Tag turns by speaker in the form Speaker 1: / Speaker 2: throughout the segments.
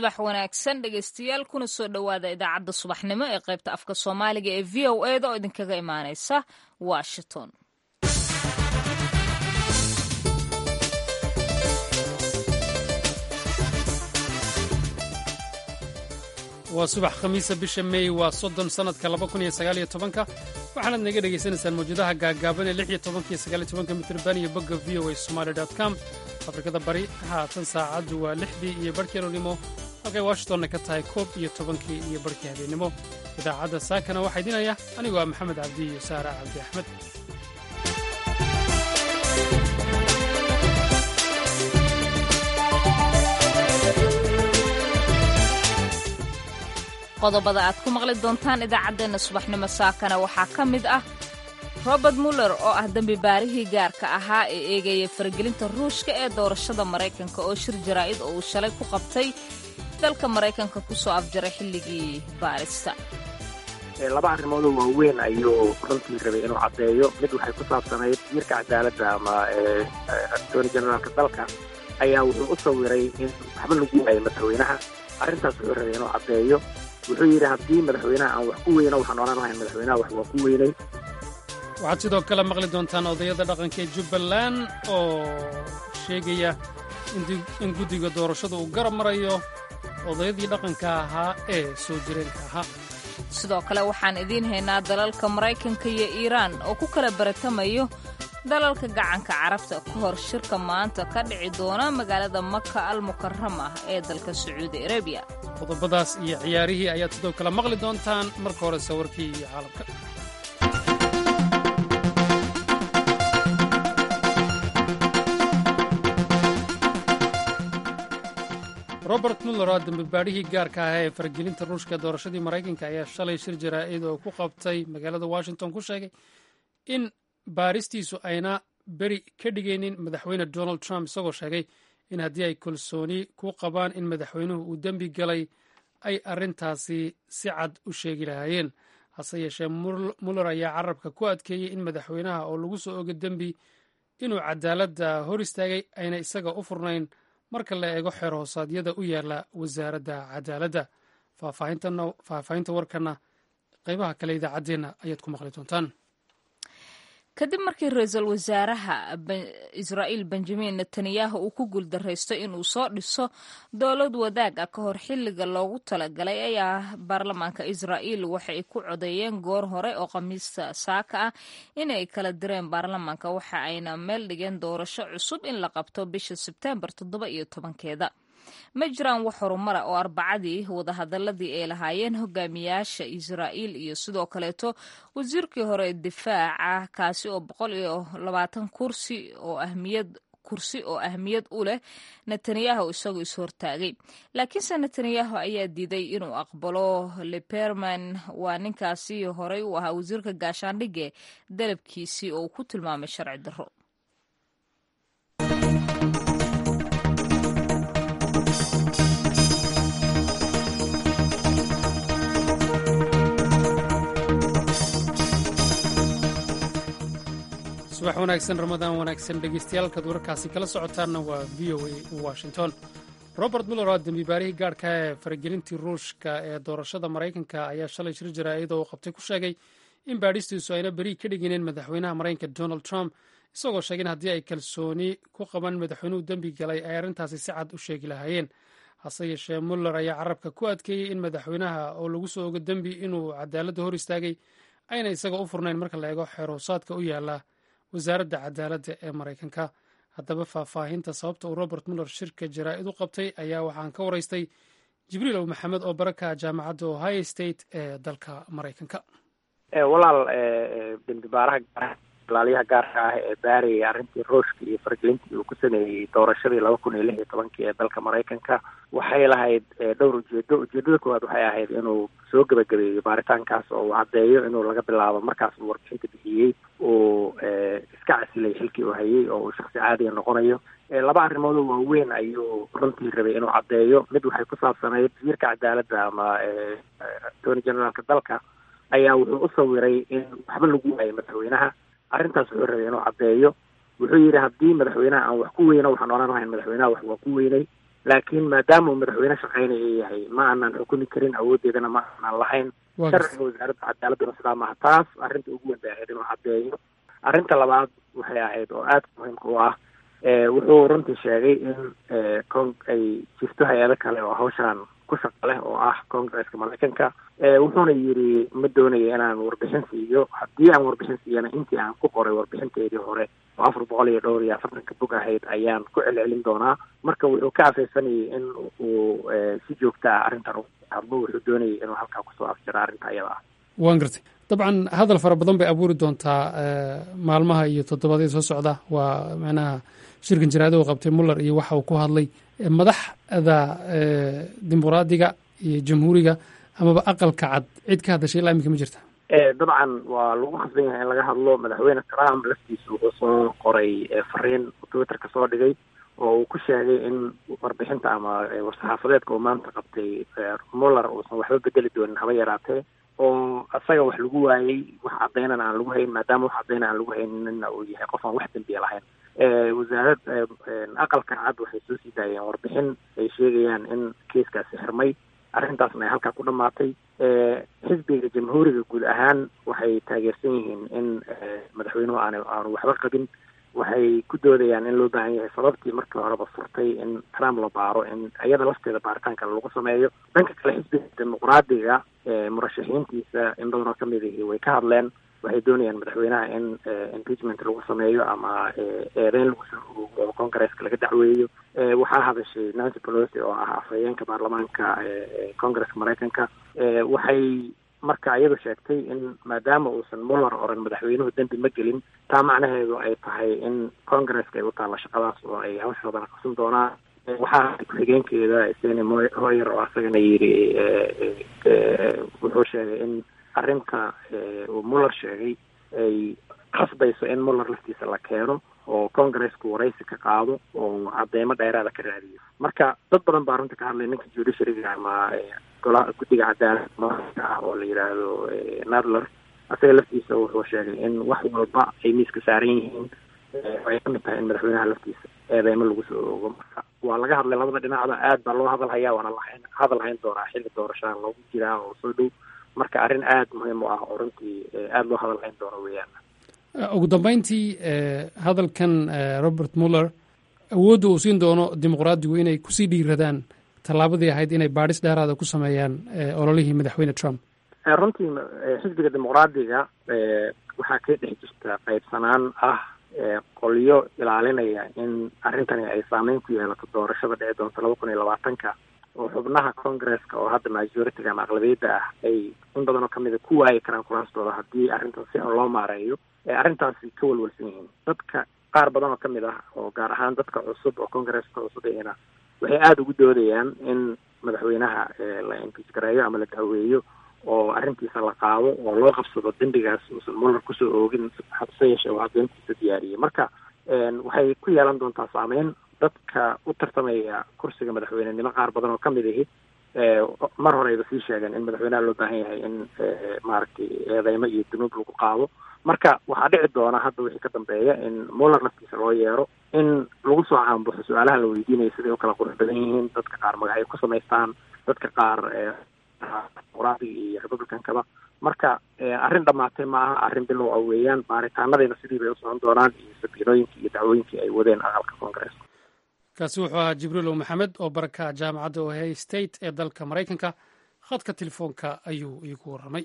Speaker 1: subax wanaagsan dhegeystayaal kuna soo dhowaada idaacadda subaxnimo ee qaybta afka soomaaliga ee v o eda oo idinkaga imaaneysa washington
Speaker 2: waa subax khamiisa bisha meey waa soddon sannadka laba kun iyo sagaal iyo tobanka waxaanaad naga dhagaysanaysaan mawjadaha gaagaaban ee lix iyo tobanka iyo sagaal iyo tobanka mitrban iyo bogga v o a somaali dot com afrikada bari haatan saacaddu waa lixdii iyo barhkii aroornimo halkay washingtonna ka tahay koob iyo tobankii iyo barhkii habeennimo idaacadda saakana waxaa idinaya anigoo ah maxamed cabdi iyo saara cabdi axmed
Speaker 1: qodobada aad ku maqli doontaan idaacaddeenna subaxnimo saakana waxaa ka mid ah robert muller oo ah dembi baarihii gaarka ahaa ee eegaya faragelinta ruushka ee doorashada maraykanka oo shir jaraa'id oo uu shalay ku qabtay dalka maraykanka ku soo afjaray xilligii baarista
Speaker 3: laba arrimoodoo waaweyn ayuu runtii rabay inuu caddeeyo mid waxay ku saabsanayd wasiirka cadaaladda ama attorney generaalka dalka ayaa wuxuu u sawiray in waxba lagu waayay madaxweynaha arrintaas wuxuu rabay inuu caddeeyo wuxuu yidhi haddii madaxweynaha aan wax ku weyno waxaan odhan lahayn madaxweynaha wax waa ku weynay
Speaker 2: waxaad sidoo kale maqli doontaan odayada dhaqanka ee jubbaland oo sheegaya in guddiga doorashada uu garab marayo odayadii dhaqanka ahaa ee soo jireenka ahaa
Speaker 1: sidoo kale waxaan idiin haynaa dalalka maraykanka iyo iiraan oo ku kala baratamayo dalalka gacanka carabta ka hor shirka maanta ka dhici doona magaalada maka al mukarama ee dalka sacuudi arabiya
Speaker 2: qodobadaas iyo ciyaarihii ayaad sidoo kale maqli doontaan marka hore sawirkii iyo caalamka robert muller oo dambibaadhihii gaarka ahaa ee faragelinta ruushka doorashadii maraykanka ayaa shalay shir jaraa'id oo ku qabtay magaalada washington ku sheegay in baaristiisu ayna beri ka dhigaynin madaxweyne donald trump isagoo sheegay in haddii ay kalsooni ku qabaan in madaxweynuhu uu dembi galay ay arrintaasi si cad u sheegi lahaayeen hase yeeshee muller ayaa carabka ku adkeeyey in madaxweynaha oo lagu soo oga dembi inuu cadaaladda hor istaagay ayna isaga u furnayn marka la eego xeer hoosaadyada u yaala wasaaradda cadaaladda faahfaahinta warkana qaybaha kale idaacaddeenna ayaad ku maqli doontaan
Speaker 1: kadib markii ra-iisul wasaaraha israa'iil benjamin netanyahu uu ku guuldaraysto inuu soo dhiso dowlad wadaag ah ka hor xilliga loogu talagalay ayaa baarlamaanka israa'iil waxay ku codeeyeen goor hore oo khamiista saaka ah inay kala direen baarlamaanka waxa ayna meel dhigeen doorasho cusub in la qabto bisha sebteembar toddoba iyo tobankeeda ma jiraan wax horumara oo arbacadii wadahadaladii ay lahaayeen hogaamiyaasha israa'iil iyo sidoo kaleeto wasiirkii hore ee difaaca kaasi oo boqol iyo labaatan kursi oo ahmiyad kursi oo ahmiyad u leh netanyahu isagoo is-hortaagay laakiinse netanyahu ayaa diiday inuu aqbalo leperman waa ninkaasi horey u ahaa wasiirka gaashaandhige dalabkiisii oo uu ku tilmaamay sharci darro
Speaker 2: subax wanaagsan ramadaan wanaagsan dhegeystayaaalkaad wararkaasi kala socotaanna waa v o a washington robert muller oo dembibaarihii gaarhka ee faragelintii ruushka ee doorashada maraykanka ayaa shalay shir jaraa'id oo uu qabtay ku sheegay in baadhistiisu ayna beri ka dhigineen madaxweynaha maraykanka donald trump isagoo sheegay in haddii ay kalsooni ku qaban madaxweynuhu dembi galay ay arrintaasi si cad u sheegi lahaayeen hase yeeshee muller ayaa carabka ku adkeeyey in madaxweynaha oo lagu soo ogo dembi inuu cadaaladda hor istaagay ayna isaga u furnayn marka la eego xeer hoosaadka u yaala wasaaradda cadaaladda ee maraykanka haddaba faahfaahinta sababta uu robert muller shirka jaraa'id u qabtay ayaa waxaan ka waraystay jibriil ow maxamed oo baraka jaamacadda ohio state ee dalka maraykanka
Speaker 3: walaal dembibaaraha ilaaliyaha gaarka ah ee baarayay arrintii ruushka iyo faragelintii uu ku sameeyey doorashadii laba kun iyo lix iyo tobankii ee dalka maraykanka waxay lahayd dhowr ujeedo ujeedada koowaad waxay ahayd inuu soo gebagabeeyo baaritaankaas oo uu caddeeyo inuu laga bilaabo markaas uu warbixinta bixiyey uu iska casilay xilkii uu hayay oo uu shaksi caadiga noqonayo laba arrimoodoo waaweyn ayuu runtii rabay inuu caddeeyo mid waxay ku saabsanayd wasiirka cadaaladda ama attorney generaalka dalka ayaa wuxuu u sawiray in waxba lagu waayay madaxweynaha arrintaas wuxuu rabay inuu caddeeyo wuxuu yidhi haddii madaxweynaha aan wax ku weyno waxaan odhan lahayn madaxweynaha wax waa ku weynay laakiin maadaama uu madaxweyne shaqeynaya yahay ma aanan xukumi karin awooddeedana ma aanan lahayn sharciga wasaaradda cadaaladuna sidaa maaha taas arrinta ugu weyn bay ahayd inuu caddeeyo arrinta labaad waxay ahayd oo aada muhiimka u ah wuxuu runtii sheegay in con ay jirto hay-ado kale oo hawshaan ku shaqa leh oo ah congresska maraykanka wuxuuna yidhi ma doonayo inaan warbixin siiyo haddii aan warbixin siiyana intii aan ku qoray warbixinteedii hore oo afar boqol iyo dhowr iyo afartanka bog ahayd ayaan ku celcelin doonaa marka wuxuu ka afeysanayay in uu si joogta ah arrintan u hadlo wuxuu doonayay inuu halkaa kusoo afjiro arrinta ayada ah
Speaker 2: waan gartay dabcan hadal fara badan bay abuuri doontaa maalmaha iyo toddobaadyada soo socda waa macnaha shirkan jaraada uu qabtay muller iyo waxa uu ku hadlay madaxda dimuqraadiga iyo jamhuuriga amaba aqalka cad cid ka hadashay ilaa iminka ma jirta
Speaker 3: dabcan waa lagu khasban yahay in laga hadlo madaxweyne trump laftiisa wuxuu soo qoray fariin twitterka soo dhigay oo uu ku sheegay in warbixinta ama war-saxaafadeedka uu maanta qabtay muller uusan waxba bedeli doonin haba yaraatee oo isaga wax lagu waayey wax caddaynana aan lagu hayn maadaama wax caddayna aan lagu hayninna uu yahay qof aan wax dembiya lahayn wasaarad aqalka cad waxay soo sii daayeen warbixin ay sheegayaan in kiiskaasi xirmay arrintaasna ay halkaa ku dhamaatay xisbiga jamhuuriga guud ahaan waxay taageersan yihiin in madaxweynuhu aan aanu waxba qabin waxay ku doodayaan in loo baahan yahay sababtii markii horeba furtay in trump la baaro in iyada lafteeda baaritaanka lagu sameeyo dhanka kale xisbiga dimuqraadiga murashaxiintiisa in badanoo kamid ihi way ka hadleen waxay doonayaan madaxweynaha in impeachment lagu sameeyo ama eedeyn lagu soo uroogo oo congresska laga dacweeyo waxaa hadashay nancy pelosi oo ah afhayeenka baarlamaanka congresska maraykanka waxay marka iyadu sheegtay in maadaama uusan muller oran madaxweynuhu dembi ma gelin taa macnaheedu ay tahay in congresska ay u taalla shaqadaas oo ay hawshoodana qabsan doonaan waxaa ku-xigeenkeeda seni hoyer oo asagana yidhi wuxuu sheegay in arrinta uu muller sheegay ay khasbayso in muller laftiisa la keeno oo congresku waraysi ka qaado oo cadeymo dheeraada ka raadiyo marka dad badan baa runta ka hadlay ninka judiciaryga ama gola guddiga cadaalad maaka ah oo la yidhaahdo nadler asaga laftiisa wuxuu sheegay in wax walba ay miiska saaran yihiin ay kamid tahay in madaxweynaha laftiisa eedeymo lagu soo oogo marka waa laga hadlay labada dhinacda aad baa loo hadal hayaa waana lahayn hadal hayn doonaa xilli doorashadan loogu jiraa oo soo dhow marka arrin aada muhiim u ah oo runtii aada loo hadal hayn doono weeyaan
Speaker 2: ugu dambeyntii hadalkan robert muller awoodda uu siin doono dimuqraadigu inay kusii dhiiradaan tallaabadii ahayd inay baadhis dheeraada ku sameeyaan ololihii madaxweyne trump
Speaker 3: runtii xisbiga dimuqraadiga waxaa ka dhex jirta qaybsanaan ah qolyo ilaalinaya in arrintani ay saameyn ku yeelato doorashada dhici doonta laba kun iyo labaatanka oo xubnaha congresska oo hadda majoritiga ama aqlabiyadda ah ay in badan oo kamida ku waayi karaan kuraastooda haddii arrintan si xun loo maareeyo arrintaasi ka walwalsan yihiin dadka qaar badan oo kamid ah oo gaar ahaan dadka cusub oo congresska cusub ihina waxay aada ugu doodayaan in madaxweynaha la impeach gareeyo ama la dacweeyo oo arrintiisa la qaado oo loo qabsado dembigaas uusan muller kusoo oogin hase yeeshee waa adeentiisa diyaariyey marka waxay ku yeelan doontaa saameyn dadka u tartamaya kursiga madaxweynenimo qaar badan oo kamid ihi mar horeyba sii sheegeen in madaxweynaha loo baahan yahay in maaragtay eedeymo iyo dunuub lagu qaado marka waxaa dhici doona hadda wixii ka dambeeya in muller laftiisa loo yeero in lagu soo caanbuxo su-aalaha la weydiinaya siday u kala qurux badan yihiin dadka qaar magacyo ku samaystaan dadka qaar dimuqraadiga iyo republicankaba marka arrin dhamaatay ma aha arrin bilow ah weeyaan baaritaanadayna sidii bay u socon doonaan iyo sabiinooyinkii iyo dacwooyinkii ay wadeen aqalka congresska
Speaker 2: kaasi wuxuu ahaa jibriilow maxamed oo baraka jaamacadda ohio state ee dalka maraykanka khadka telefoonka ayuu iigu warramay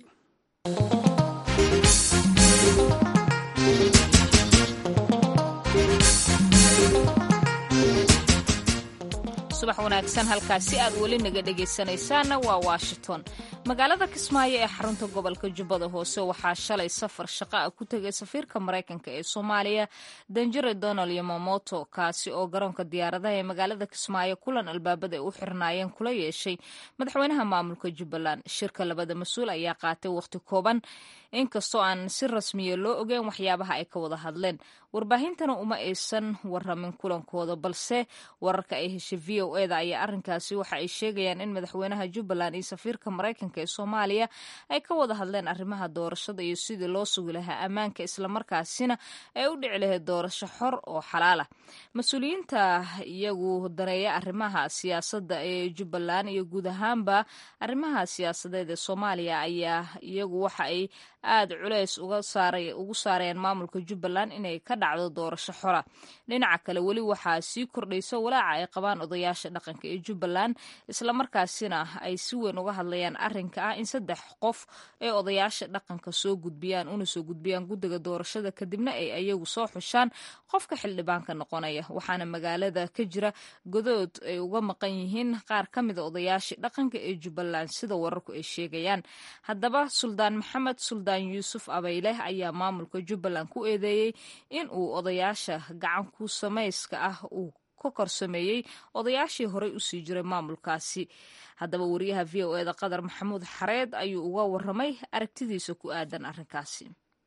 Speaker 1: subax wanaagsan halkaasi aad weli naga dhegaysanaysaanna waa washington magaalada kismaayo ee xarunta gobolka jubbada hoose waxaa shalay safar shaqa ah ku tegay safiirka maraykanka ee soomaaliya danjire donald yomamoto kaasi oo garoonka diyaaradaha ee magaalada kismaayo kulan albaabada ay u xirnaayeen kula yeeshay madaxweynaha maamulka jubbaland shirka labada mas-uul ayaa qaatay wakhti kooban inkastoo aan si rasmiya loo ogeyn waxyaabaha ay ka wada hadleen warbaahintana uma aysan waramin kulankooda balse wararka ay heshay v o eda ayaa arrinkaasi waxa ay sheegayaan in madaxweynaha jubbaland iyo safiirka maraykanka baarlamaanka ee soomaaliya ay ka wada hadleen arrimaha doorashada iyo sidii loo sugi lahaa ammaanka islamarkaasina ay u dhici lahayd doorasho xor oo xalaal ah mas-uuliyiinta iyagu daneeya arrimaha siyaasadda ee jubbaland iyo guud ahaanba arrimaha siyaasadeed ee soomaaliya ayaa iyagu waxa ay aada culeys ugu saareen maamulka jubbaland inay ka dhacdo doorasho xora dhinaca kale weli waxaa sii kordhaysa walaaca ay qabaan odayaasha dhaqanka ee jubbaland islamarkaasina ay si weyn uga hadlayaan arrinka ah in saddex qof ee odayaasha dhaqanka soo gudbiyaan una soo gudbiyaan guddiga doorashada kadibna ay ayagu soo xushaan qofka xildhibaanka noqonaya waxaana magaalada ka jira godood ay uga maqan yihiin qaar ka mida odayaashii dhaqanka ee jubbaland sida wararku ay sheegayaan haddaba suldaan maxamed suldaan yuusuf abayleh ayaa maamulka jubbaland ku eedeeyey in uu odayaasha gacan ku samayska ah uu ka korsameeyey odayaashii horey usii jiray maamulkaasi haddaba wariyaha v o eda qadar maxamuud xareed ayuu uga waramay aragtidiisa ku aadan arrinkaasi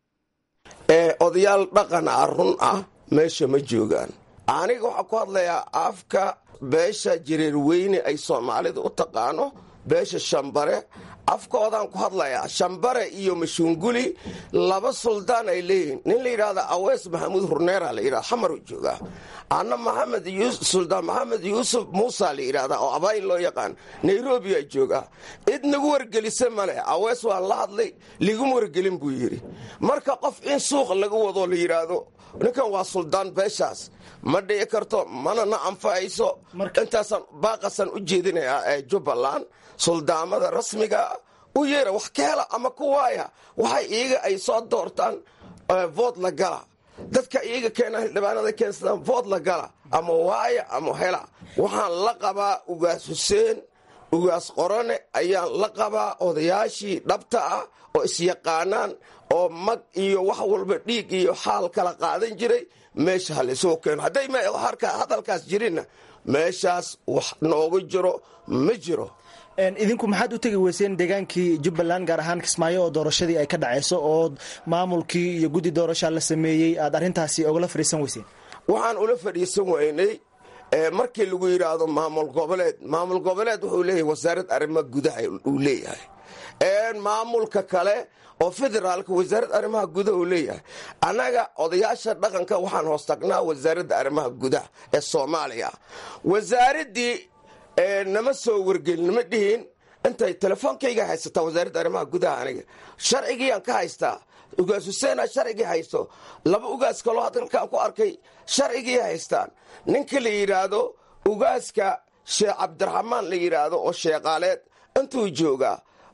Speaker 4: odayaal dhaqana run ah meesha ma joogaan aniga waxaa ku hadlayaa afka beesha jireer weyne ay soomaalidu u taqaano beesha shambare afkoodaan ku hadlayaa shambare iyo mashuunguli laba suldaan ay leeyihiin nin la yidhahda aweys maxamuud hurneera la yidhahda xamaru joogaa anna maxamed suldaan maxamed yuusuf muusa la yidhahdaa oo abayn loo yaqaan nairobi aa joogaa cid nagu wargelisa male aweys waan la hadlay liguma wargelin buu yidhi marka qof in suuq laga wado la yidhaahdo ninkan waa suldaan beeshaas ma dhici karto mana na anfacayso intaasaan baaqasaan u jeedinayaa ee jubbaland suldaamada rasmiga u yeera wax ka hela ama ku waaya waxay iyaga ay soo doortaan vood la gala dadka iyaga keena xildhibaanada keensadaan vood la gala ama waaya ama hela waxaan la qabaa ugaas xuseen ugaas qorone ayaan la qabaa odayaashii dhabta ah oo isyaqaanaan oo mag iyo wax walba dhiig iyo xaal kala qaadan jiray meesha ha laysoo keeno hadday hadalkaas jirinna meeshaas wax noogu jiro ma jiro
Speaker 5: idinku maxaad u tegi weyseen deegaankii jubbaland gaar ahaan kismaayo oo doorashadii ay ka dhacayso oo maamulkii iyo guddi doorashaa la sameeyey aad arrintaasi ogala fadhiisan weyseen
Speaker 4: waxaan ula fadhiisan weynay markii lagu yidhaahdo maamul goboleed maamul goboleed wuxuu leeyahay wasaarad arrimaha gudaha uu leeyahay maamulka kale oo federaalka wasaarad arrimaha gudaha uu leeyahay annaga odayaasha dhaqanka waxaan hoos tagnaa wasaaradda arrimaha gudaha ee soomaaliya wasaaraddii nama soo wargelin nama dhihin intay telefoonkayga haysataa wasaaradda arrimaha gudaha aniga sharcigiiaan ka haystaa ugaas huseena sharcigii haysto laba ugaas kaloo hadalkaan ku arkay sharcigii haystaan ninka la yidhaahdo ugaaska sheekh cabdiraxmaan la yidhaahdo oo sheeqaaleed intuu joogaa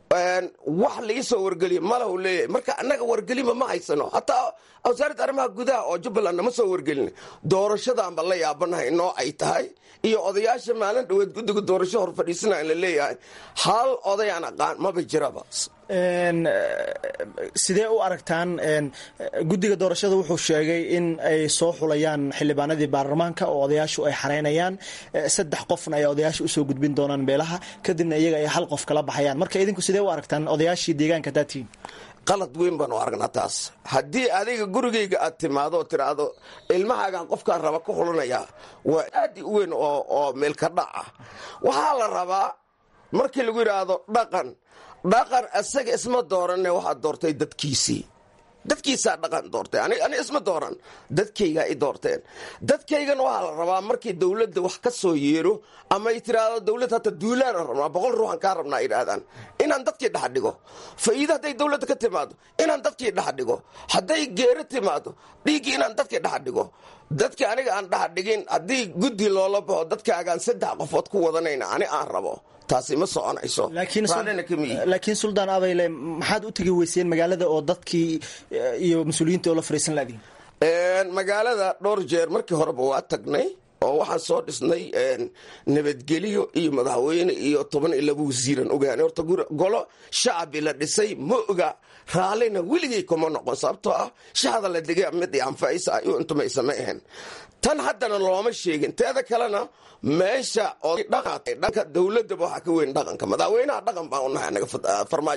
Speaker 4: wax laisoo wargeliya malahu leeyahay marka annaga wargelinba ma haysano hataa wasaaradda arrimaha gudaha oo jubbaland nama soo wargelin doorashadaanba la yaabanahay noo ay tahay iyo odayaasha maalin dhaweed guddiga doorasho hor fadhiisana la leeyahay hal odayaan aqaan maba jiraba
Speaker 5: sidee u aragtaan guddiga doorashada wuxuu sheegay in ay soo xulayaan xildhibaanadii baarlamaanka oo odayaashu ay xareynayaan saddex qofna ay odayaasha usoo gudbin doonaan beelaha kadibna iyaga ay hal qof kala baxayaan marka idinku sidee u aragtaan odayaashii deegaanka daatiin
Speaker 4: qalad weyn baanu aragnaa taas haddii adiga gurigayga aad timaado oo tidhaahdo ilmahaagaan qofkaan raba ka xulanayaa waa aad u weyn oo meelka dhac ah waxaa la rabaa markii lagu yidhaahdo dhaqan dhaqan isaga isma dooranne waxaad doortay dadkiisii dadkiisaa dhaqan doortay ani isma dooran dadkaygaa i doorteen dadkaygana waxaa la rabaa markii dowladda wax ka soo yeero ama ay tiraahdo dowladd hata duulaana rabnaa boqol ruuxan kaa rabnaa yidhaahdaan inaan dadkii dhex dhigo faa'iido hadday dowladda ka timaado inaan dadkii dhex dhigo hadday geero timaado dhiiggii inaan dadkii dhex dhigo dadka aniga aan dhex dhigin haddii guddi loola baxo dadkaagaan saddex qofood ku wadanayna ani aan rabo taasi ma soconayso
Speaker 5: laakiin suldaan abayle maxaad u tegi weyseen magaalada oo dadkii iyo mas-uuliyiinta oo la fariisan laadiin
Speaker 4: magaalada dhowr jeer markii horeba waa tagnay oo waxaan soo dhisnay nabadgelyo iyo madaxweyne iyo toban iyo laba wasiiran ogaana horta golo shacabi la dhisay ma oga raallina weligay kuma noqon sababtoo ah shacda la digay mid anfacaysa ayuu intumaysa ma ahayn tan haddana looma sheegin teeda kalena meesha dhanka dowladaba waxaa ka weyn dhaqanka madaxweynaha dhaqan baan unahay anaga farmaajo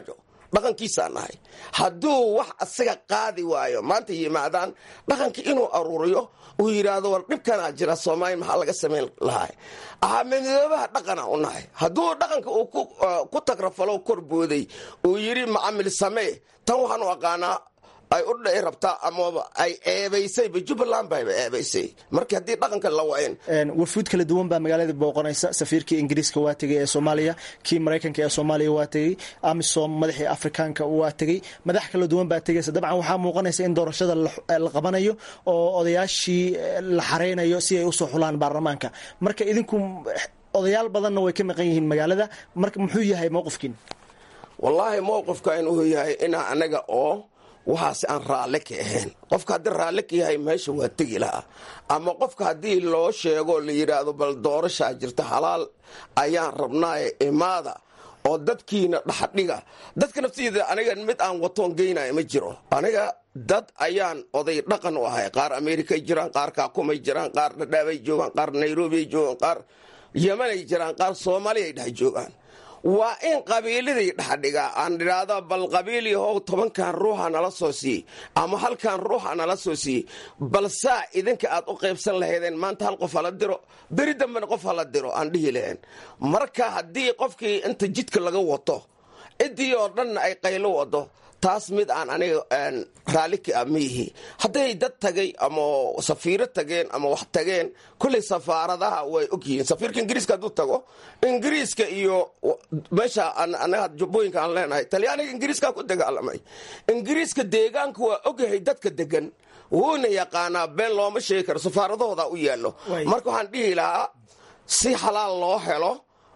Speaker 4: dhaqankiisaa nahay hadduu wax asaga qaadi waayo maanta yimaadaan dhaqanka inuu aruuriyo uu yidhaahdo war dhibkanaa jira soomaaliya maxaa laga samayn lahaa ahamidoobaha dhaqana u nahay hadduu dhaqanka uu ku tagrafalo korbooday uu yidhi macamil samee tan waxaan u aqaanaa ay u dhici rabtaa amaba ay eebaysayba jubbaland bayba eebaysay marka haddii dhaqanka la wayn
Speaker 5: wafuud kala duwan baa magaalada booqanaysa safiirkii ingiriiska waa tegay ee soomaaliya kii maraykanka ee soomaaliya waa tegey amisom madaxii afrikaanka waa tegey madax kala duwan baa tegaysa dabcan waxaa muuqanaysa in doorashada la qabanayo oo odayaashii la xareynayo si ay usoo xulaan baarlamaanka marka idinku odayaal badanna way ka maqan yihiin magaalada marka muxuu yahay mowqifkiin
Speaker 4: wallaahi mowqifka inuu yahay inaa anaga oo waxaas aan raalle ka ahayn qofka haddii raalle ka yahay meesha waa tegi lahaa ama qofka haddii loo sheego la yidhaahdo bal doorashaa jirta halaal ayaan rabnaaye imaada oo dadkiina dhaxdhiga dadka naftiida aniga mid aan watoon geynaya ma jiro aniga dad ayaan oday dhaqan u ahay qaar amerikay jiraan qaar kaakumay jiraan qaar dhadhaabay joogaan qaar nairobiay joogaan qaar yemanay jiraan qaar soomaaliyay dhex joogaan waa in qabiiladii dhexdhigaa aan idhaahdo bal qabiiliyahow tobankan ruuxa nala soo siiy ama halkan ruuxa nala soo siiy bal saa idinka aad u qaybsan lahaydeen maanta hal qof hala diro beri dambena qof hala diro aan dhihi lahayn marka haddii qofkii inta jidka laga wato ciddii oo dhanna ay qaylo wado taas mid aan aniga raalli ka ah miihi hadday dad tagay ama safiiro tageen ama wax tageen kolley safaaradaha way ogyihiin safiirka ingiriiska hadduu tago ingiriiska iyo meesha anaga jubbooyinka aan leenahay talyaaniga ingiriiskaa ku dagaalamay ingiriiska deegaanka waa ogyahay dadka degan wuuna yaqaanaa been looma sheegi karo safaaradahooda u yaallo marka waxaan dhihi lahaa si xalaal loo helo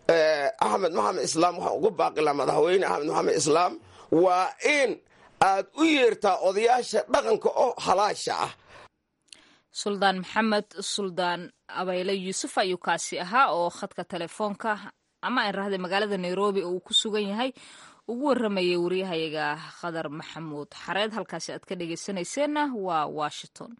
Speaker 4: axmed maxamed islaam waxaan ugu baaqilaa madaxweyne axmed maxamed islaam waa in aad u yeertaa odayaasha dhaqanka oo halaasha ah
Speaker 1: suldaan maxamed suldaan abayle yuusuf ayuu kaasi ahaa oo khadka telefoonka ama aan rahday magaalada nairobi oo uu ku sugan yahay ugu waramayay waryahayaga khadar maxamuud xareed halkaasi aad ka dhegeysanayseena waa washington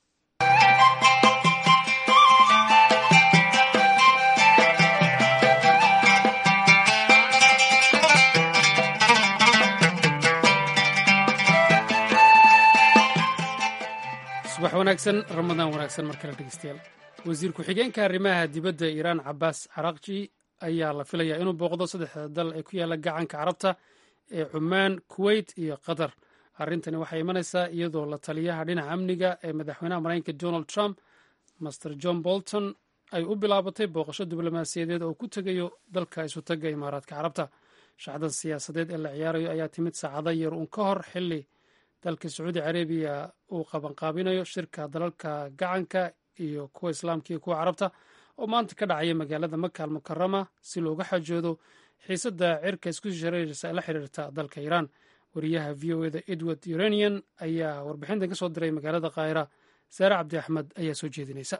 Speaker 2: subax wanaagsan ramadaan wanaagsan mar kale dhegeystayaal wasiir ku-xigeenka arrimaha dibadda iiraan cabaas caraqji ayaa la filayaa inuu booqdo saddexda dal ee ku yaala gacanka carabta ee cumaan kuweyt iyo qatar arrintani waxay imanaysaa iyadoo la taliyaha dhinaca amniga ee madaxweynaha maraykanka donald trump master john bolton ay u bilaabatay booqasho diblomaasiyadeed oo ku tegayo dalka isutaga imaaraadka carabta shacdan siyaasadeed ee la ciyaarayo ayaa timid saacado yar uun ka hor xili dalka sacuudi carabiya uu qabanqaabinayo shirka dalalka gacanka iyo kuwa islaamka iyo kuwa carabta oo maanta ka dhacaya magaalada maka al mukarama si looga xajoodo xiisadda cirka isku shareeraysa la xiriirta dalka iiraan wariyaha v o eda edward uranian ayaa warbixintan ka soo diray magaalada kaahira saare cabdi axmed ayaa soo jeedinaysa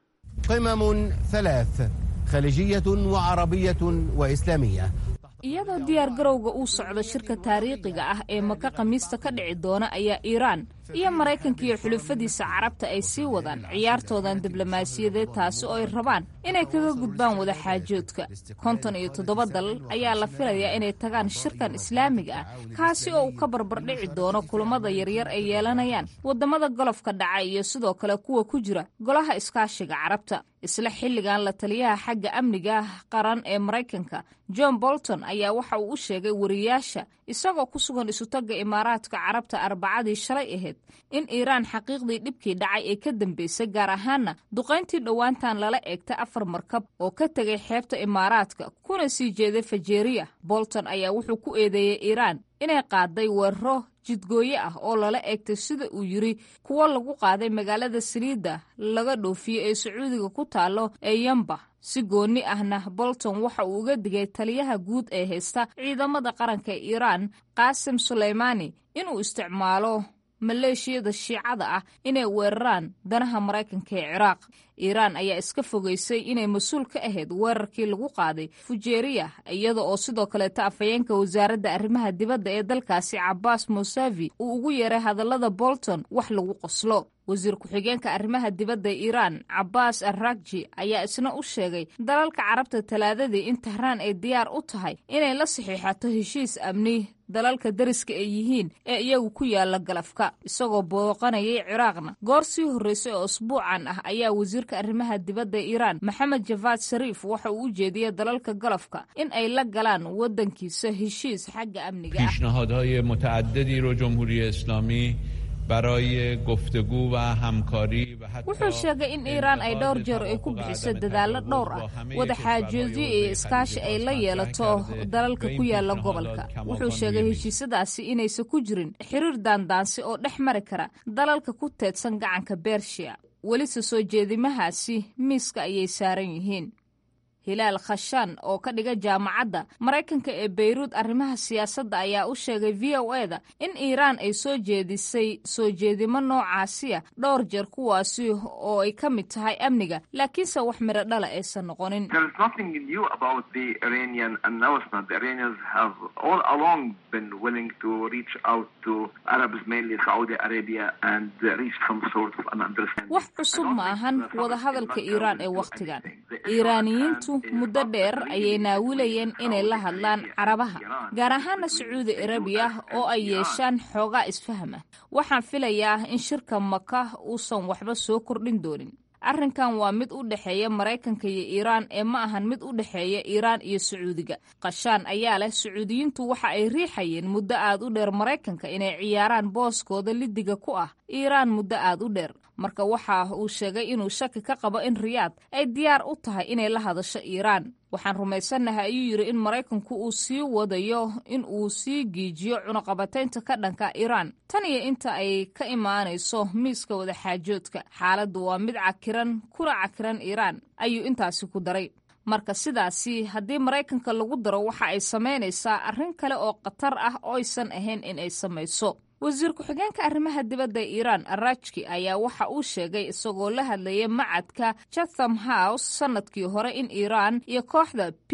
Speaker 6: قمم ثلاث خليجية وعربية وإسلامية
Speaker 1: iyadoo diyaar garowga uu socdo shirka taariikhiga ah ee maka khamiista ka dhici doona ayaa iiraan iyo maraykanka iyo xulufadiisa carabta ay sii wadaan ciyaartoodan diblomaasiyadeed taasi oo ay rabaan inay kaga gudbaan wadaxaajoodka konton iyo toddoba dal ayaa la filayaa inay tagaan shirkan islaamiga ah kaasi oo uu ka barbardhici doono kulamada yaryar ay yeelanayaan wadamada golofka dhaca iyo sidoo kale kuwa ku jira golaha iskaashiga carabta isla xilligan la taliyaha xagga amniga qaran ee maraykanka john bolton ayaa waxa uu u sheegay wariyaasha isagoo ku sugan isutagga imaaraadka carabta arbacadii shalay ahayd in iiraan xaqiiqdii dhibkii dhacay ee ka dambeysay gaar ahaana duqayntii dhowaantan lala eegtay afar markab oo ka tegay xeebta imaaraadka kuna sii jeeday fajeeriya bolton ayaa wuxuu ku eedeeyey iiraan inay qaaday weeraro jidgooye ah oo lala eegtay sida uu yiri kuwo lagu qaaday magaalada saliidda laga dhoofiyo ee sacuudiga ku taalo ee yamba si goonni ahna bolton waxa uu uga digay taliyaha guud ee haysta ciidamada qaranka ee iiraan qaasim suleymaani inuu isticmaalo maleeshiyada shiicada ah inay weeraraan danaha maraykanka ee ciraaq iiraan ayaa iska fogeysay inay mas-uul ka ahayd weerarkii lagu qaaday fujeeriya iyada oo sidoo kaleeta afhayeenka wasaaradda arrimaha dibadda ee dalkaasi cabaas musavi uu ugu yeeray hadallada bolton wax lagu qoslo wasiir ku-xigeenka arrimaha dibadda iiraan cabaas arrakji ayaa isna u sheegay dalalka carabta talaadadii in tahraan ay diyaar u tahay inay la saxiixato heshiis amni dalalka dariska ay yihiin ee iyagu ku yaala galafka isagoo booqanayay ciraaqna goor sii horreysay oo usbuucan ah ayaa wasiirka arrimaha dibadda ee iiraan maxamed javaad shariif waxa uu u jeediyey dalalka galafka in ay la galaan waddankiisa heshiis xagga amniga ah
Speaker 7: پیشنهادهای متعددی رو جمهوری اسلامی برای گفتگو و همکاری و حتی
Speaker 1: wuxuu sheegay in iiraan ay dhowr jeer ay ku bixiso dadaallo dhowr ah wada xaajoodyo iyo iskaashi ay la yeelato dalalka ku yaala gobolka wuxuu sheegay heshiisyadaasi inaysan ku jirin xiriir daandaansi oo dhex mari kara dalalka ku teedsan gacanka bershiya welise soo jeedimahaasi miiska ayay saaran yihiin hilaal khashaan oo ka dhiga jaamacadda maraykanka ee beyruud arrimaha siyaasadda ayaa u sheegay v o e da in iiraan ay soo jeedisay soo jeedimo noocaasiya dhowr jeer kuwaasi oo ay ka mid tahay amniga laakiinse wax midho dhala aysan noqonin
Speaker 8: There is nothing new about the Iranian announcement. The Iranians have all along been willing to reach out to Arabs, mainly Saudi Arabia, and uh, reach some sort of an understanding.
Speaker 1: wax cusub ma ahan wadahadalka iiraan ee wakhtigan iiraaniyiintu muddo dheer ayay naawilayeen inay la hadlaan carabaha gaar ahaana sacuudi arabiya oo ay yeeshaan xoogaa isfahma waxaan filayaa in shirka maka uusan waxba soo kordhin doonin arrinkan waa mid u dhexeeya maraykanka iyo iiraan ee ma ahan mid u dhexeeya iiraan iyo sacuudiga qashaan ayaa leh sacuudiyiintu waxa ay riixayeen muddo aad u dheer maraykanka inay ciyaaraan booskooda lidiga ku ah iiraan muddo aad u dheer marka waxa uu sheegay inuu shaki ka qabo in riyaad ay diyaar u tahay inay la hadasho iiraan waxaan rumaysannahay ayuu yidhi in maraykanku uu sii wadayo in uu sii giijiyo cunaqabataynta ka dhanka iiraan tan iyo inta ay ka imaanayso miiska wadaxaajoodka xaaladdu waa mid cakiran kuna cakiran iiraan ayuu intaasi ku daray marka sidaasi haddii maraykanka lagu daro waxa ay samaynaysaa arrin kale oo khatar ah oysan ahayn in ay samayso wasiir ku-xigeenka arrimaha dibadda ee iiraan arajki ayaa waxa uu sheegay isagoo la hadlayay macadka chatham house sanadkii hore in iiraan iyo kooxda p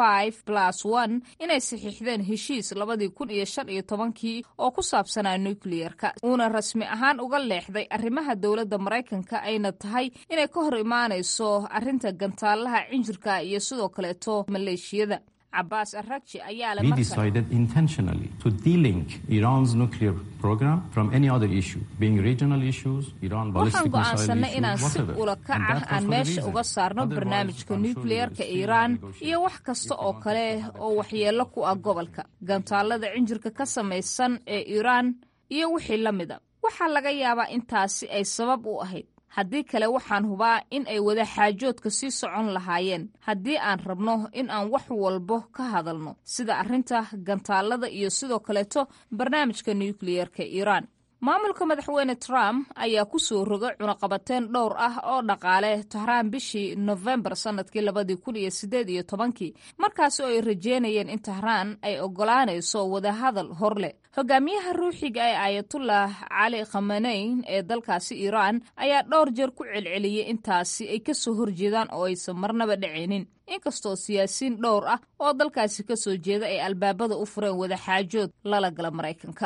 Speaker 1: inay saxiixdeen heshiis labadii kun iyo shan iyo tobankii oo ku saabsanaa nukliyerka uuna rasmi ahaan uga leexday arrimaha dowladda maraykanka ayna tahay inay ka hor imaanayso arrinta gantaalaha cinjirka iyo sidoo kaleeto maleeshiyada cabaas aragji ayaa le
Speaker 9: We decided intentionally to delink Iran's nuclear program from any other issue, being regional issues, Iran
Speaker 1: waxaan
Speaker 9: ballistic missile
Speaker 1: go'aansanay
Speaker 9: issue,
Speaker 1: inaan si
Speaker 9: whatever.
Speaker 1: ula kac
Speaker 9: And
Speaker 1: ah
Speaker 9: that was
Speaker 1: aan
Speaker 9: for the
Speaker 1: meesha
Speaker 9: reason.
Speaker 1: uga saarno
Speaker 9: Otherwise,
Speaker 1: barnaamijka
Speaker 9: I'm sure you
Speaker 1: nukliyerka
Speaker 9: will still
Speaker 1: iiraan
Speaker 9: negotiate
Speaker 1: iyo wax kasta oo kale oo waxyeello ku ah gobolka gantaalada cinjirka ka samaysan ee iiraan iyo wixii la mida waxaa laga yaabaa intaasi ay sabab u ahayd haddii kale waxaan hubaa in ay wada xaajoodka sii socon lahaayeen haddii aan rabno in aan wax walbo ka hadalno sida arrinta gantaalada iyo sidoo kaleeto barnaamijka nukliyerka iiraan maamulka madaxweyne trump ayaa ku soo rogay cunaqabateyn dhowr ah oo dhaqaale tahraan bishii nofembar sanadkii labadii kun iyo sideed iyo tobankii markaasi oo ay rajeynayeen in tahraan ay ogolaanayso wadahadal hor leh hogaamiyaha ruuxiga ee aayatullah cali khamaneyn ee dalkaasi iiraan ayaa dhowr jeer ku celceliyey intaasi ay ka soo horjeedaan oo aysan marnaba dhacaynin inkastoo siyaasiyiin dhowr ah oo dalkaasi ka soo jeeda ay albaabada u fureen wadaxaajood lala gala maraykanka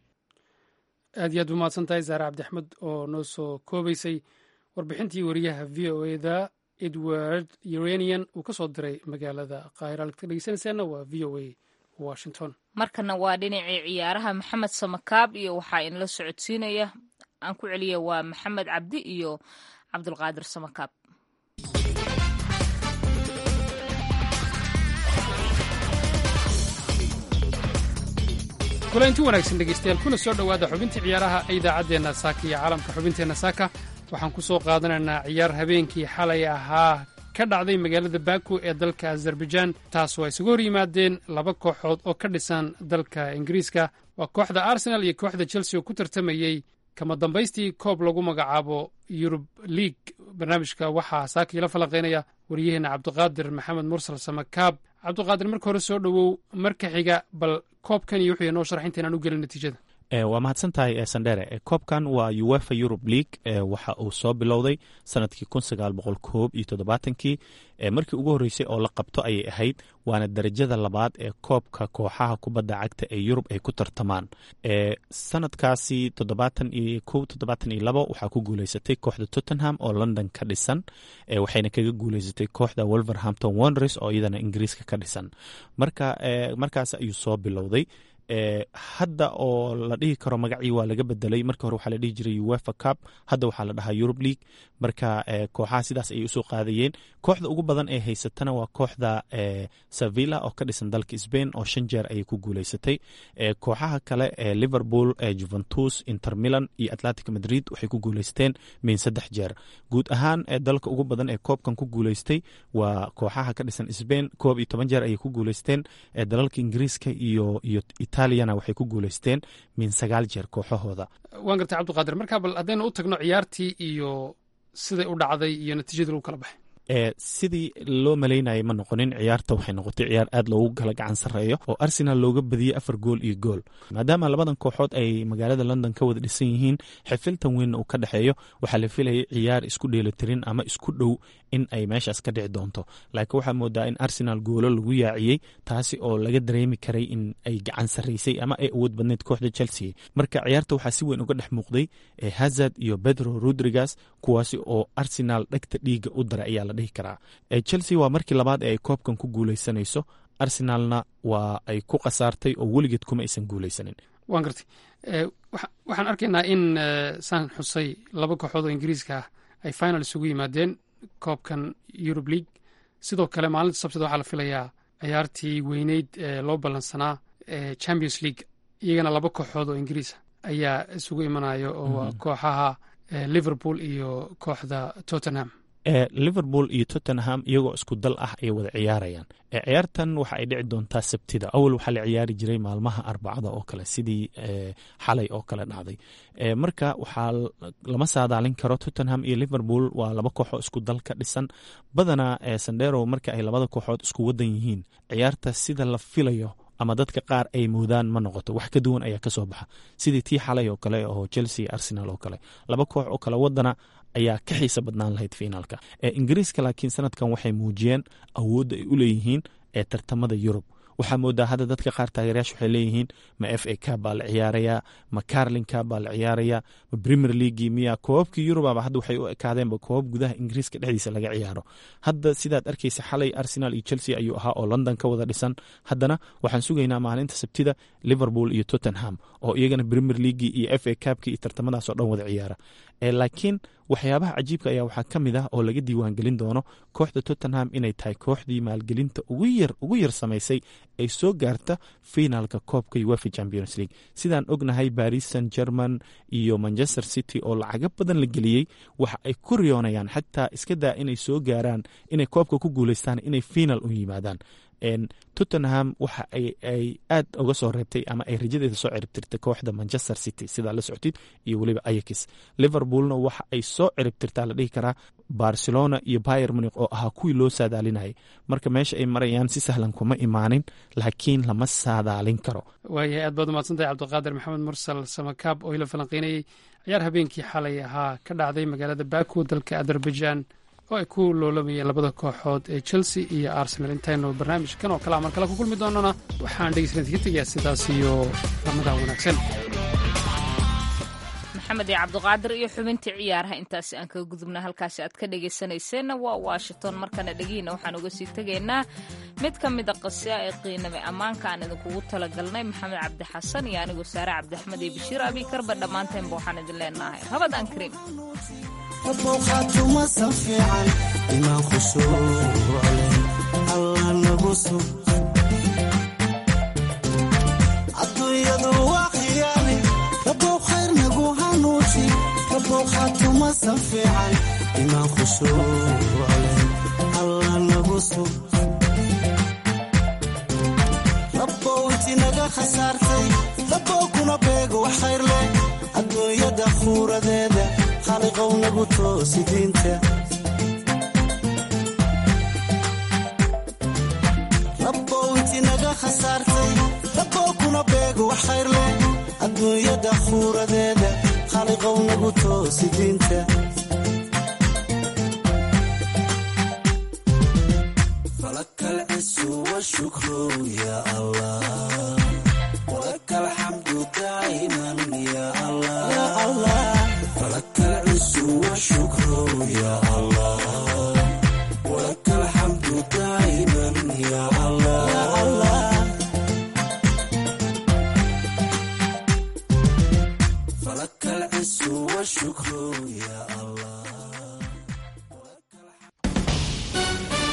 Speaker 2: aad iyo aad bu mahadsan tahay zaare cabdixmed oo noo soo koobaysay warbixintii wariyaha v o e da edward uranian uu ka soo diray magaalada qaahira halkaad ka dhegeysanaysaana waa v o a washington
Speaker 1: markana waa dhinacii ciyaaraha maxamed samakaab iyo waxaa inla socodsiinaya aan ku celiya waa maxamed cabdi iyo cabdulqaadir samakaab
Speaker 2: kulanti wanaagsan dhegeystayaal kuna soo dhowaada xubintii ciyaaraha ee idaacaddeenna saaka iyo caalamka xubinteenna saaka waxaan ku soo qaadanaynaa ciyaar habeenkii xalay ahaa ka dhacday magaalada baku ee dalka azerbaijaan taasoo ay isugu hor yimaadeen laba kooxood oo ka dhisan dalka ingiriiska waa kooxda arsenal iyo kooxda chelsea oo ku tartamayey kama dambaystii koob lagu magacaabo yurub league barnaamijka waxaa saaka ila falanqaynaya wariyaheenna cabdiqaadir maxamed mursal samakaab cabdiqaadir marka hore soo dhowow marka xiga bal koobkan iyo wuxuu inoo sharax intaynaan u gelin natiijada
Speaker 10: waa mahadsan tahay sandhere koobkan waa uefa europe league waxa uu soo bilowday sanadkii kun sagaal boqol koob iyo toddobaatankii markii ugu horreysay oo la qabto ayay ahayd waana darajada labaad ee koobka kooxaha kubadda cagta ee yurub ay ku tartamaan sanadkaasi toddobaatan iyo kow toddobaatan iyo labo waxaa ku guuleysatay kooxda tottenham oo london ka dhisan waxayna kaga guuleysatay kooxda wolverhampton wonders oo iyadana ingiriiska ka dhisan marka markaas ayuu soo bilowday hadda oo la dhihi karo magacii waa laga bedelay marka hore waxaa la dhihi jiray uefa cup hadda waxaa la dhahaa eurub league marka kooxaha sidaas ayay usoo qaadayeen kooxda ugu badan ee haysatana waa kooxda sevilla oo ka dhisan dalka sbain oo shan jeer ayay ku guuleysatay kooxaha kale ee liverpool juventus inter milan iyo atlantic madrid waxay ku guuleysteen min saddex jeer guud ahaan dalka ugu badan ee koobkan ku guuleystay waa kooxaha ka dhisan sbain koob iyo toban jeer ayay ku guuleysteen dalalka ingiriiska iyo iyo itaaliyana waxay ku guuleysteen min sagaal jeer kooxahooda
Speaker 2: waan gartay cabdiqaadir markaa bal haddaynu u tagno ciyaartii iyo siday u dhacday iyo natiijadii lagu kala baxay
Speaker 10: sidii loo malaynayay ma noqonin ciyaarta waxay noqotay ciyaar aad loogu kala gacan sarreeyo oo arsenal looga badiyey afar gool iyo gool maadaama labadan kooxood ay magaalada london ka wada dhisan yihiin xifiltan weynna uu ka dhexeeyo waxaa la filayay ciyaar isku dheelitirin ama isku dhow in ay meeshaas ka dhici doonto laakiin waxaa moodaa in arsenal goolo lagu yaaciyey taasi oo laga dareemi karay in ay gacan sarraysay ama ay awood badneyd kooxda chelsea marka ciyaarta waxaa si weyn uga dhex muuqday hazard iyo pedro rodrigas kuwaasi oo arsenal dhegta dhiiga u daray ayaa la dhihi karaa chelsea waa markii labaad ee ay koobkan ku guuleysanayso arsenalna waa ay ku khasaartay oo weligeed kuma aysan guuleysanin
Speaker 2: waan gartay waxaan arkaynaa in saan xusay laba kooxood oo ingiriiska ah ay final isugu yimaadeen koobkan eurub league sidoo kale maalinta sabtida waxaa la filayaa ciyaartii weyneyd ee loo ballansanaa ee champions league iyagana laba kooxood oo ingiriisa ayaa isugu imanayo oo kooxaha liverpool iyo kooxda tottenham
Speaker 10: liverpool iyo tottenham iyagoo isku dal ah ay wada ciyaarayaan ciyaartan waxa ay dhici doontaa sabtida awal waxaa la ciyaari jiray maalmaha arbacada oo kale sidii xalay oo kale dhacday marka waxaa lama saadaalin karo tottenham iyo liverpool waa laba kooxoo isku dal ka dhisan badanaa sandero marka ay labada kooxood isku wadan yihiin ciyaarta sida la filayo ama dadka qaar ay moodaan ma noqoto wax ka duwan ayaa kasoo baxa sidii tii xalay oo kale oo chelsea arsenal oo kale laba koox oo kale wadana ayaa ka xiisa badnaan lahayd finaalka ingiriiska laakiin sanadkan waxay muujiyeen awoodda ay u leeyihiin ee tartamada yurub waxaa moodaa hadda dadka qaar taageerayaasha waxay leeyihiin ma f a cab baa la ciyaarayaa ma carlin cab baa la ciyaarayaa ma premier leaguei miya koobabkii yurubaba hadda waxay u ekaadeenba koobab gudaha ingiriiska dhexdiisa laga ciyaaro hadda sidaad arkaysa xalay arsenal iyo chelsea ayuu ahaa oo london ka wada dhisan haddana waxaan sugaynaa maalinta sabtida liverpool iyo tottenham oo iyagana premier leaguei iyo f a cabki iyo tartamadaas oo dhan wada ciyaara laakiin waxyaabaha cajiibka ayaa waxaa ka mid ah oo laga diiwaangelin doono kooxda tottenham inay tahay kooxdii maalgelinta ugu yar ugu yar samaysay ay soo gaarta finaalka koobka uefa champions league sidaan ognahay baris san german iyo manchester city oo lacago badan la geliyey waxa ay ku riyoonayaan xataa iska daa inay soo gaaraan inay koobka ku guuleystaan inay finaal u yimaadaan tottenham waxa ay aad uga soo reebtay ama ay rajadeeda soo ciribtirtay kooxda manchester city sidaa la socotid iyo weliba ayax liverpoolna waxa ay soo ciribtirtaa la dhihi karaa barcelona iyo bayer munik oo ahaa kuwii loo saadaalinayay marka meesha ay marayaan si sahlan kuma imaanin laakiin lama saadaalin karo
Speaker 2: waayahay aad baad umahadsantahay cabdiqaadir maxamed mursal samakaab oo ila falanqeynayay ciyaar habeenkii xalay ahaa ka dhacday magaalada baku dalka azerbaijan oo ay ku loolamayeen labada kooxood ee chelsea iyo arsenal intaynu barnaamijkan oo kale amar kale ku kulmi doonana waxaan dhegeysanad ka tegayaa sidaas iyo ramadan wanaagsan
Speaker 1: maxamed iyo cabdiqaadir iyo xubintii ciyaaraha intaasi aan kaga gudubna halkaasi aad ka dhegaysanayseena waa washington markana dhegiina waxaan uga sii tegaynaa mid ka mida qasya ee qiiname ammaanka aan idinkugu talagalnay maxamed cabdi xasan iyo anigoo saare cabdiaxmed iyo bashiir abiikarba dhammaanteenba waxaan idin leenahay rabadaan kariim
Speaker 11: bowqaatuma fiican imaan khushuucleh allah nagu sug adduunyadu waa khiyaali rabow khayr nagu hanuuji rabow khaatumasan fiican imaan khushuucleh allah nagu sug rabow inti naga khasaartay rabow kuna beego wax khayr leh adduunyada khuuradeeda khaliqow nagu toosi diinta rabbow inti naga khasaartay rabbow kuna beego wax khayr leh adduunyada khuuradeeda khaliqow nagu toosi diinta falakal cisu wa shukru ya allah